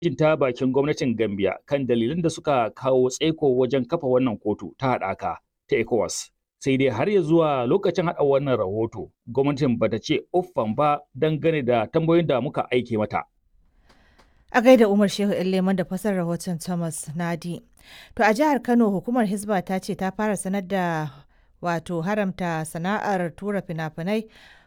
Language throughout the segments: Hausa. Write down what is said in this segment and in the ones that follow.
jin ta bakin gwamnatin Gambia kan dalilan da suka kawo tsaiko wajen kafa wannan kotu ta haɗaka ta ECOWAS. Sai dai har ya zuwa lokacin haɗa wannan rahoto, gwamnatin bata ce uffan ba dangane da tambayoyin da muka aike mata. A gaida Umar Shehu Leman da fasar rahoton Thomas Nadi. To a jihar Kano hukumar Hizba ta ce ta fara sanar da wato haramta sana'ar tura fina-finai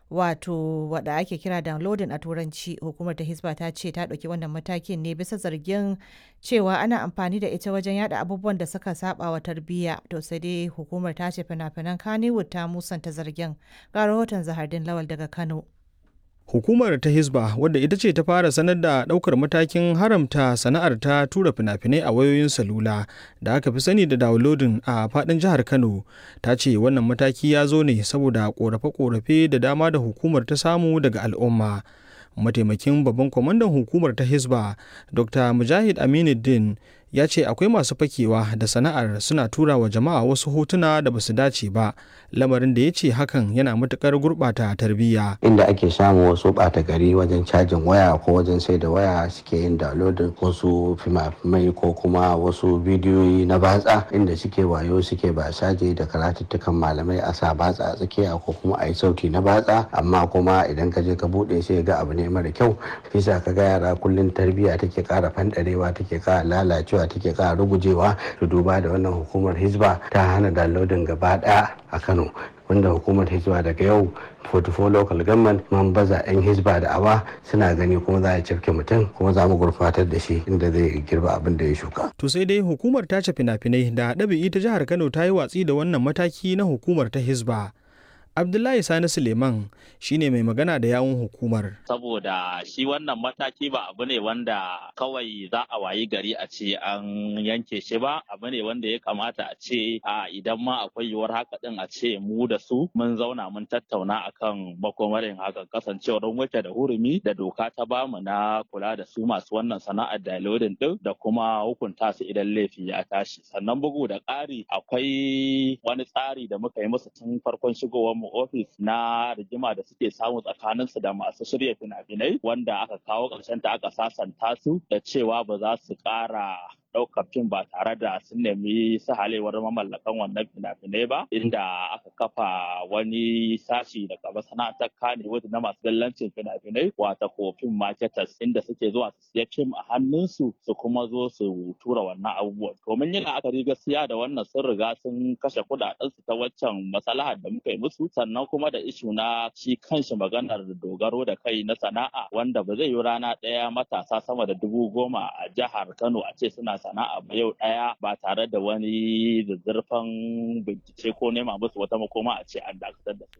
wato wada ake kira downloading a turanci hukumar ta hisba ta ce ta ɗauki wannan matakin ne bisa zargin cewa ana amfani da ita wajen yada abubuwan da suka saba wa tarbiyya to sai dai hukumar ta ce fina-finan kannywood ta musanta zargin ga rahoton zahardin lawal daga kano Hukumar ta Hizba wadda ita ce ta fara sanar da ɗaukar matakin haramta sana'ar ta tura fina-finai a wayoyin salula da aka fi sani da downloading a faɗin jihar Kano ta ce wannan mataki ya zo ne saboda ƙorafe-ƙorafe da dama da hukumar ta samu daga al'umma. Mataimakin babban kwamandan hukumar ta Hizba Dr. Mujahid Aminuddin ya ce akwai masu fakewa da sana'ar suna tura wa jama'a wasu hotuna da basu dace ba lamarin da ya ce hakan yana matukar gurɓata tarbiyya inda ake samun wasu ɓata gari wajen cajin waya ko wajen sai da waya suke yin downloading wasu fimafimai ko kuma wasu bidiyoyi na batsa inda suke wayo suke basaje da karatuttukan malamai a sa batsa a tsakiya ko kuma a yi sauti na batsa amma kuma idan ka je ka buɗe sai ga abu ne mara kyau bisa ka ga yara kullum tarbiyya take ƙara fanɗarewa take ƙara lalacewa take ƙara rugujewa to duba da wannan hukumar hizba ta hana downloading gaba ɗaya a kano wanda hukumar hizba daga yau 44 local government man baza 'yan hizba da awa suna gani kuma za a cafke mutum kuma za mu gurfatar da shi inda zai girba abin da ya shuka. To sai dai hukumar tace fina-finai da ɗabi'i ta jihar Kano ta yi watsi da wannan mataki na hukumar ta hizba. Abdullahi Sani Suleiman shine mai magana da yawun hukumar. Saboda shi wannan mataki ba abu ne wanda kawai za a wayi gari a ce an yanke shi ba, abu ne wanda ya kamata a ce a idan ma akwai yiwuwar haka din a ce mu da su mun zauna mun tattauna akan makomarin hakan kasancewar wuce da hurumi da doka ta bamu na kula da su masu wannan sana'ar downloading din da kuma hukunta su idan laifi ya tashi. Sannan bugu da ƙari akwai wani tsari da muka yi musu tun farkon shigowar mu ofis na rigima da suke samu tsakaninsu da masu shirya fina-finai wanda aka kawo ƙarshen ta aka sasanta su da cewa ba za su ƙara ɗaukar fim ba tare da sun nemi sahalewar mamallakan wannan fina-finai ba inda aka kafa wani sashi daga masana'antar kanewood na masu dallancin fina-finai wata ko fim marketers inda suke zuwa su siya fim a hannunsu su kuma zo su tura wannan abubuwan domin yin la'akari gaskiya da wannan sun riga sun kashe kuɗaɗensu ta waccan masalahar da muka yi musu sannan kuma da ishu na shi kanshi maganar dogaro da kai na sana'a wanda ba zai yi rana ɗaya matasa sama da dubu goma a jihar kano a ce suna sana'a ba yau ɗaya ba tare da wani zazzarfan bincike ko nema musu wata makoma a ce an dakatar da su.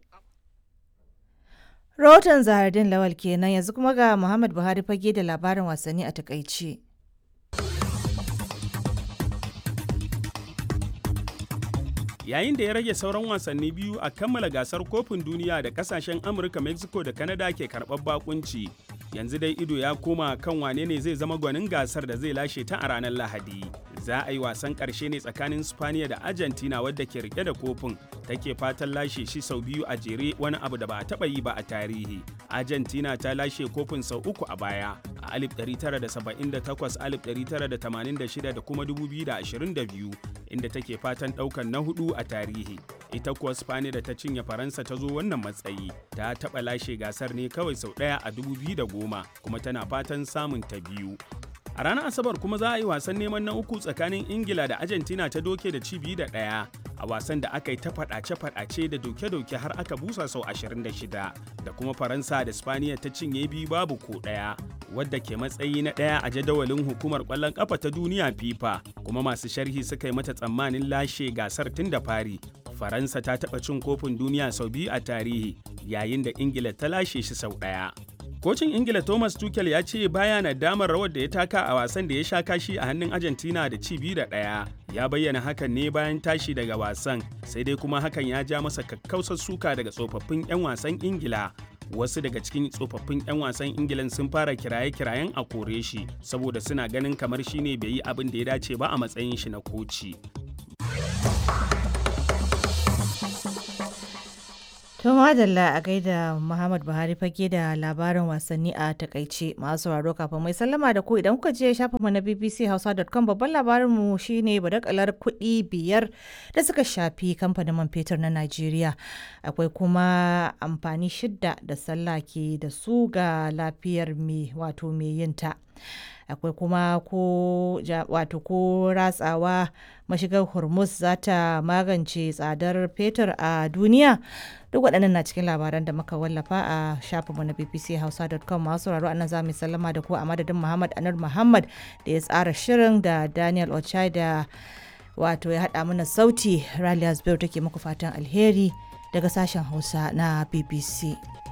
Rahoton Zahardin Lawal kenan yanzu kuma ga Muhammad Buhari fage da labarin wasanni a takaice. yayin da ya rage sauran wasanni biyu a kammala gasar kofin duniya da kasashen amurka mexico da canada ke karɓar bakunci yanzu dai ido ya koma kan wane ne zai zama gwanin gasar da zai lashe ta a ranar lahadi za a yi wasan ƙarshe ne tsakanin spaniya da argentina wadda ke rike da kofin take fatan lashe shi sau biyu a jere wani abu da ba a taɓa yi ba a tarihi argentina ta lashe kofin sau uku a baya a 1978 1986 da kuma 2022 inda take fatan ɗaukan na hudu a tarihi ita kuwa spaniya da ta cinye faransa ta zo wannan matsayi ta taɓa lashe gasar ne kawai sau ɗaya a 2010 kuma tana fatan samun ta biyu a ranar asabar kuma za a yi wasan neman na uku tsakanin ingila da argentina ta doke da cibi da ɗaya a wasan da aka yi ta faɗace-faɗace da doke-doke har aka busa sau 26 da kuma faransa da spaniya ta cinye biyu babu ko ɗaya wadda ke matsayi na ɗaya a jadawalin hukumar ƙwallon ƙafa ta duniya fifa kuma masu sharhi suka yi mata tsammanin lashe gasar tun da fari faransa ta taɓa cin kofin duniya sau biyu a tarihi yayin da ingila ta lashe shi sau ɗaya Kocin Ingila Thomas Tuchel ya ce baya na damar rawar da ya taka a wasan da ya sha kashi a hannun Argentina da ci biyu da ɗaya. Ya bayyana hakan ne bayan tashi daga wasan, sai dai kuma hakan ya ja masa kakkausar suka daga tsofaffin 'yan wasan Ingila. Wasu daga cikin tsofaffin 'yan wasan Ingilan sun fara kiraye-kirayen a kore shi, saboda suna ganin kamar shi ne bai yi abin da ya dace ba a matsayin shi na koci. To madalla a gaida Muhammad Buhari fage da labarin wasanni a takaice masu sauraro kafin mai sallama da ku idan kuka je shafin mu na bbchausa.com babban labarin mu shine badakalar kuɗi biyar da suka shafi kamfanin man fetur na Najeriya. Akwai kuma amfani shidda da sallah ke da su ga lafiyar mai wato mai yinta. akwai kuma ko wato ko ratsawa mashigar hormuz za ta magance tsadar fetur a duniya duk waɗannan na cikin labaran da muka wallafa a shafinmu na bbchausa.com masu sauraro anan za mu sallama da ku a madadin muhammad anar muhammad da ya tsara shirin da daniel ochai da wato ya haɗa mana sauti ralias biyu take muku fatan alheri daga sashen hausa na bbc